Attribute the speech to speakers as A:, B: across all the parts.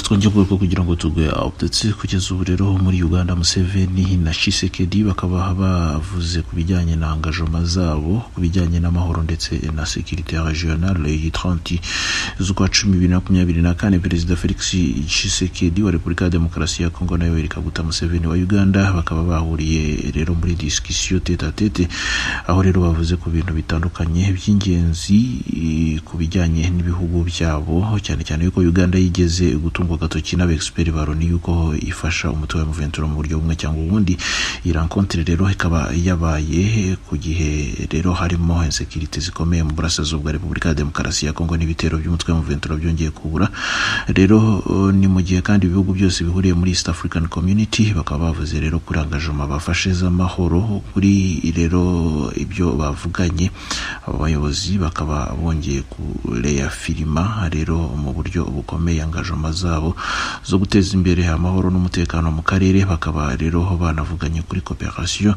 A: twongeye urwego kugira ngo tugwe update kugeza ubu rero muri uganda museveni na shisekedi bakaba bavuze ku bijyanye na angajoma zabo ku bijyanye n'amahoro ndetse na sekirite regionale yitranti z'ukwa cumi bibiri na makumyabiri na kane perezida felix shisekedi wa repubulika ya demokarasi ya kongo nawe kaguta museveni wa uganda bakaba bahuriye rero muri disikisiyo tete a tete aho rero bavuze ku bintu bitandukanye by'ingenzi ku bijyanye n'ibihugu byabo cyane cyane yuko uganda yigeze gutungwa agatoki n'abegisiperi ba loni yuko ifasha umutwe wa muventura mu buryo bumwe cyangwa ubundi iyi rankontere rero ikaba yabaye ku gihe rero harimo insekirite zikomeye mu burasirazuba bwa repubulika ya demokarasi ya kongo n'ibitero by'umutwe wa muventura byongeye kubura rero uh, ni mu gihe kandi ibihugu byose bihuriye muri east african community bakaba bavuze rero kuri angajoma bafashe z'amahoro kuri rero ibyo bavuganye aba bayobozi bakaba bongeye kureya filima rero mu buryo bukomeye angajoma zabo zo guteza imbere amahoro n'umutekano mu karere bakaba rero banavuganye kuri cooperation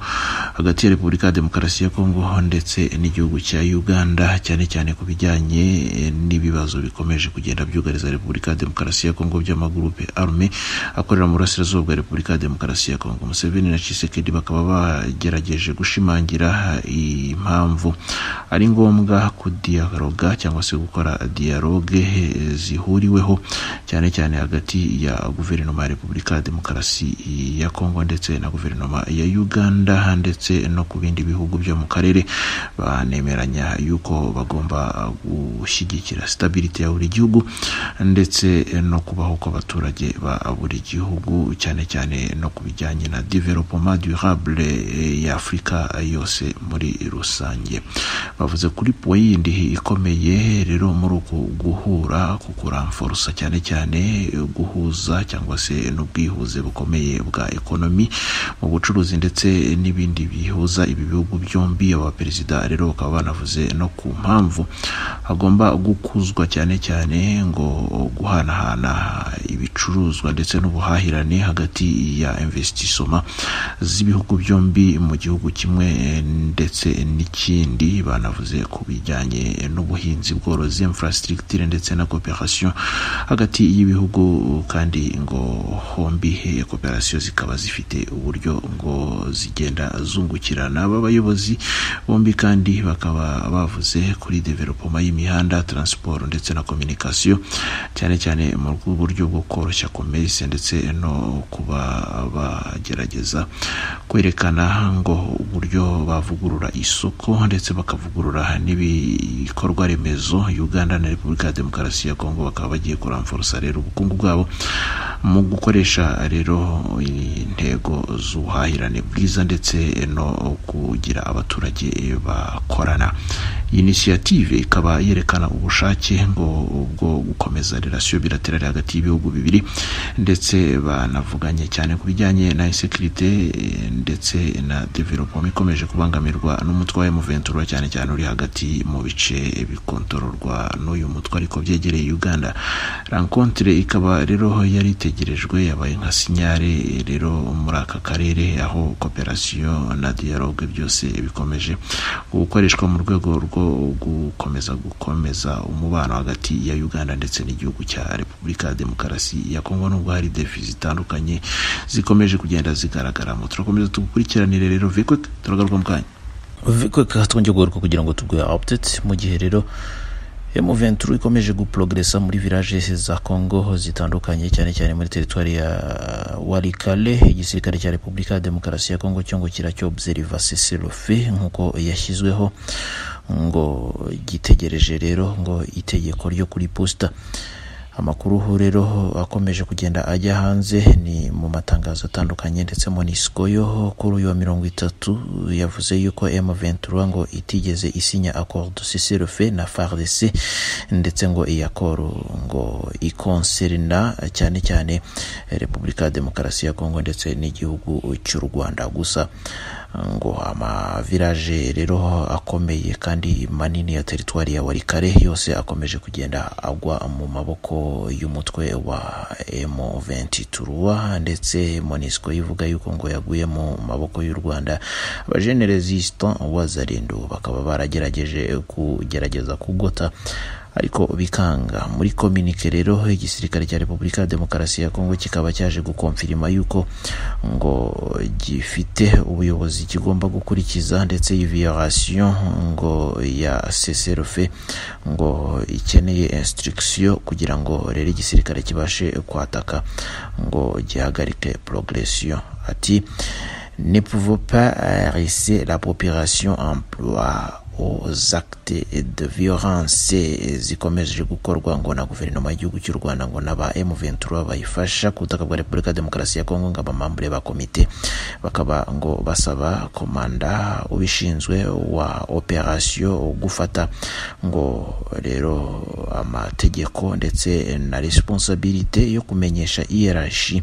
A: hagati ya repubulika ya demokarasi ya kongo ndetse n'igihugu cya uganda cyane cyane ku bijyanye n'ibibazo bikomeje kugenda byugariza repubulika ya demokarasi ya kongo by'amagurupe arme akorera mu burasirazuba bwa repubulika ya demokarasi ya kongo museveni na cisekedi bakaba bagerageje gushimangira impamvu ari ngombwa kudiyaroga cyangwa se gukora diyaroge zihuriweho cyane cyane hagati ya guverinoma ya repubulika ya demokarasi ya kongo ndetse na guverinoma ya uganda ndetse no ku bindi bihugu byo mu karere banemeranya yuko bagomba gushyigikira sitabiriti ya buri gihugu ndetse no kubaho kw'abaturage ba buri gihugu cyane cyane no ku bijyanye na developement durable ya afurika yose muri rusange bavuze kuri poyindi ikomeye rero muri uku guhura ku kuramforosa cyane cyane guhuza cyangwa se n'ubwihuze bukomeye bwa ekonomi mu bucuruzi ndetse n'ibindi bihuza ibi bihugu byombi abaperezida rero bakaba banavuze no ku mpamvu hagomba gukuzwa cyane cyane ngo guhanahana ibicuruzwa ndetse n'ubuhahirane hagati ya investisoma z'ibihugu byombi mu gihugu kimwe ndetse n'ikindi banavuze ku bijyanye n'ubuhinzi bworozi infrastructure ndetse na cooperation hagati y'ibihugu kandi ngo hombi cooperation zikaba zifite uburyo ngo zigenda zungukirana aba bayobozi bombi kandi bakaba bavuze kuri developoma y'imihanda transport ndetse na communication cyane cyane mu buryo bwo koroshya commerce ndetse no kuba bagerageza kwerekana ngo uburyo bavugurura isoko ndetse bakavugurura n'ibikorwa remezo uganda na repubulika ya demokarasi ya kongo bakaba bagiye kuramforosa rero ubukungu bwabo mu gukoresha rero intego z'ubuhahirane bwiza ndetse no kugira abaturage bakorana inisiyative ikaba yerekana ubushake ngo bwo gukomeza relasiyo biraterari hagati y'ibihugu bibiri ndetse banavuganye cyane ku bijyanye na insekirite ndetse na developoma ikomeje kubangamirwa n'umutwe wa emuventura cyane cyane uri hagati mu bice bikontororwa n'uyu mutwe ariko byegereye uganda rankontere ikaba rero yari itegerejwe yabaye nka sinyare rero muri aka karere aho koperasiyo na diyalogue byose bikomeje gukoreshwa mu rwego rwo gukomeza gukomeza umubano hagati ya uganda ndetse n'igihugu cya repubulika ya demokarasi ya kongo nubwo hari defi zitandukanye zikomeje kugenda zigaragaramo turakomeza tugukurikiranire rero vikwe turagaruka mu kanya vikwe twongeye kugaruka kugira ngo tubwe update mu gihe rero M23 ikomeje guprogresa muri village za Congo zitandukanye cyane cyane muri teritwari ya Walikale igisirikare cya Repubulika ya Demokarasi ya Congo cyo ngo kiracyobserva cessez-le-feu nkuko yashyizweho ngo gitegereje rero ngo itegeko ryo kuri posta amakuru rero akomeje kugenda ajya hanze ni mu matangazo atandukanye ndetse monisco yo kuri uyu wa mirongo itatu yavuze yuko m23 ngo itigeze isinya accord cessez-le-feu na fardc ndetse ngo iyi accord ngo ikonserna cyane cyane repubulika ya demokarasi ya kongo ndetse n'igihugu cy'u rwanda gusa ngo amavirage rero akomeye kandi manini ya teritwari ya warikare yose akomeje kugenda agwa mu maboko y'umutwe wa M23 ndetse Monisco ivuga yuko ngo yaguye mu maboko y'u Rwanda abajenerezistan wazarendo bakaba baragerageje kugerageza kugota
B: ariko bikanga muri kominike rero igisirikare cya repubulika ya demokarasi ya kongo kikaba cyaje gukomfirima yuko ngo gifite ubuyobozi kigomba gukurikiza ndetse violation ngo ya seserofe ngo ikeneye instruction kugira ngo rero igisirikare kibashe kwataka ngo gihagarike progression ati ne pouvons pas laisser la population en ploie aux actes de violence zikomeje gukorwa ngo na guverinoma y'igihugu cy'u rwanda ngo n'aba m23 bayifasha ku butaka bwa repubulika ya demokarasi ya kongo ngo abamambure ba komite bakaba ngo basaba komanda ubishinzwe wa operasiyo gufata ngo rero amategeko ndetse na responsabilite yo kumenyesha iyerashi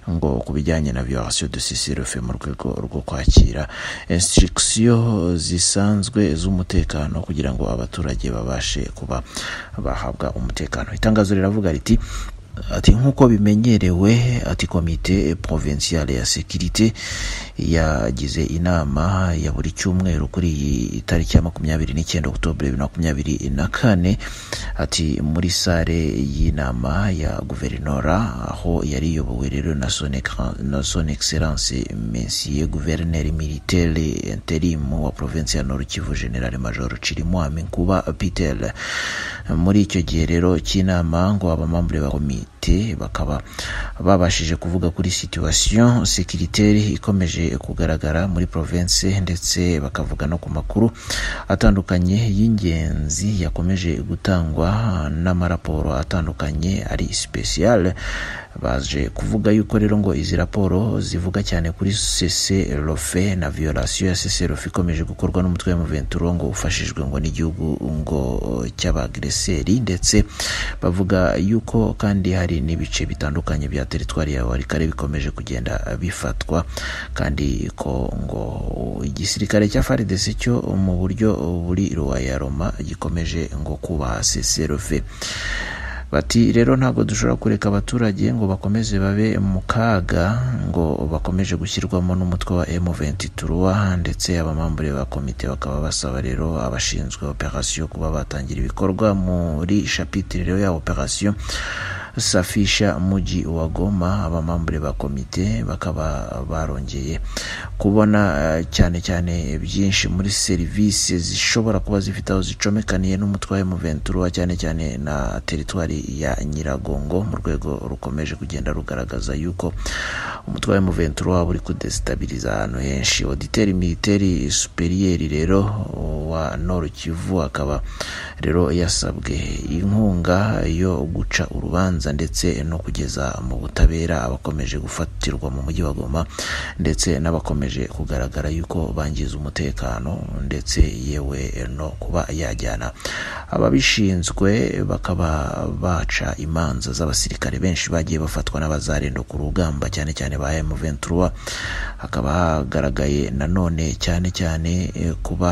B: ngo ku bijyanye na violation de cesirofe mu rwego rwo kwakira instruction zisanzwe z'umutekano kugira ngo abaturage babashe kuba bahabwa umutekano itangazo riravuga riti ati nk'uko bimenyerewe ati komite provinciale ya sekirite yagize inama ya buri cyumweru kuri iyi tariki ya makumyabiri n'icyenda okutobure bibiri na makumyabiri na kane ati muri sale y'inama ya guverinora aho yari iyobowe rero na son, na son excellence mensier guverineri militaire interim wa provinsi ya noru kivu general major cirimwami nkuba peter muri icyo gihe rero cy'inama ngo abamambure ba komite bakaba babashije kuvuga kuri situation securitaire ikomeje kugaragara muri province ndetse bakavuga no ku makuru atandukanye y'ingenzi yakomeje gutangwa n'amaraporo atandukanye ari special baje kuvuga yuko rero ngo izi raporo zivuga cyane kuri cese rofe na violation ya cese rofe ikomeje gukorwa n'umutwe wa muventuro ngo ufashijwe ngo n'igihugu ngo cy'abagreseri ndetse bavuga yuko kandi hari hari n'ibice bitandukanye bya teritwari ya warikare bikomeje kugenda bifatwa kandi ko ngo igisirikare cya faridese cyo mu buryo buri ruwa ya roma gikomeje ngo kubaha seserofe bati rero ntabwo dushobora kureka abaturage ngo bakomeze babe mu kaga ngo bakomeje gushyirwamo n'umutwe wa M23 ndetse abamambure ba komite bakaba basaba rero abashinzwe operasiyo kuba batangira ibikorwa muri shapitire rero ya operasiyo safisha muji wa Goma abamambure ba komite bakaba barongeye kubona cyane cyane byinshi muri serivisi zishobora kuba zifite aho zicomekaniye n'umutwe wa M23 cyane cyane na teritwari ya Nyiragongo mu rwego rukomeje kugenda rugaragaza yuko umutwe wa M23 waba uri kudestabiliza ahantu henshi auditeri militeri superieri rero wa Nord Kivu akaba rero yasabwe inkunga yo guca urubanza imanza ndetse no kugeza mu butabera abakomeje gufatirwa mu mujyi wa Goma ndetse n'abakomeje kugaragara yuko bangiza umutekano ndetse yewe no kuba yajyana ababishinzwe bakaba baca imanza z'abasirikare benshi bagiye bafatwa n'abazarendo ku rugamba cyane cyane ba M23 hakaba hagaragaye nanone cyane cyane kuba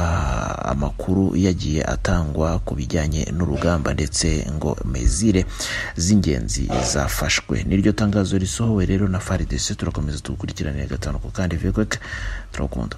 B: amakuru yagiye atangwa ku bijyanye n'urugamba ndetse ngo mezire z'ingenzi zafashwe niryo tangazo risohowe rero na faridese turakomeza tuwukurikiranire gatanu ku kandi vegweke turakunda